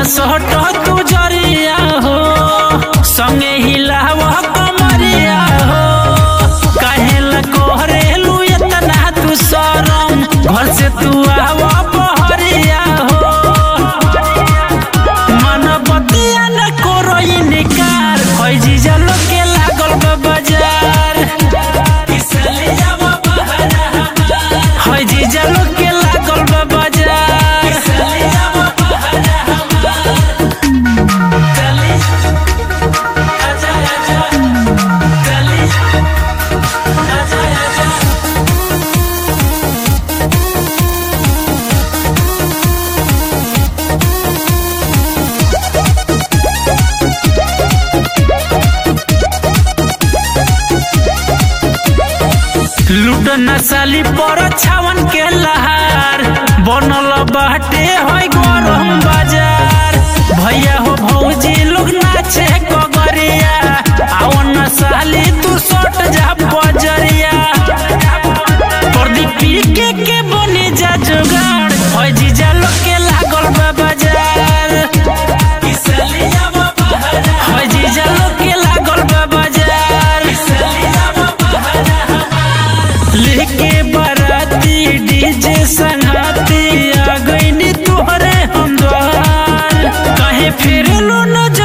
सट तू जरिया हो संगे हिलाव कमरिया हो काहेला कोहरेलू इतना तू शरम घर से तू आव बहरिया हो मन बतिया न करो इनकार होई जीजा लोग के लागल बा बाजार होई जीजा लोग के लागल बा बाजार लूट नसाली पर छावन के लहार बनल बाटे होय गरम बाजार भैया हो भौजी लोग नाचे कगरिया आओ नसाली तू सट जा बजरिया प्रदीप पी के के बने जा जुगाड़ होय जीजा लोग के लागल बा बाजार होय जीजा लोग के लागल बा बाजार लेके बाराती डीजे संगाती आ गईनी तोहरे हम द्वार कहे फिर लो न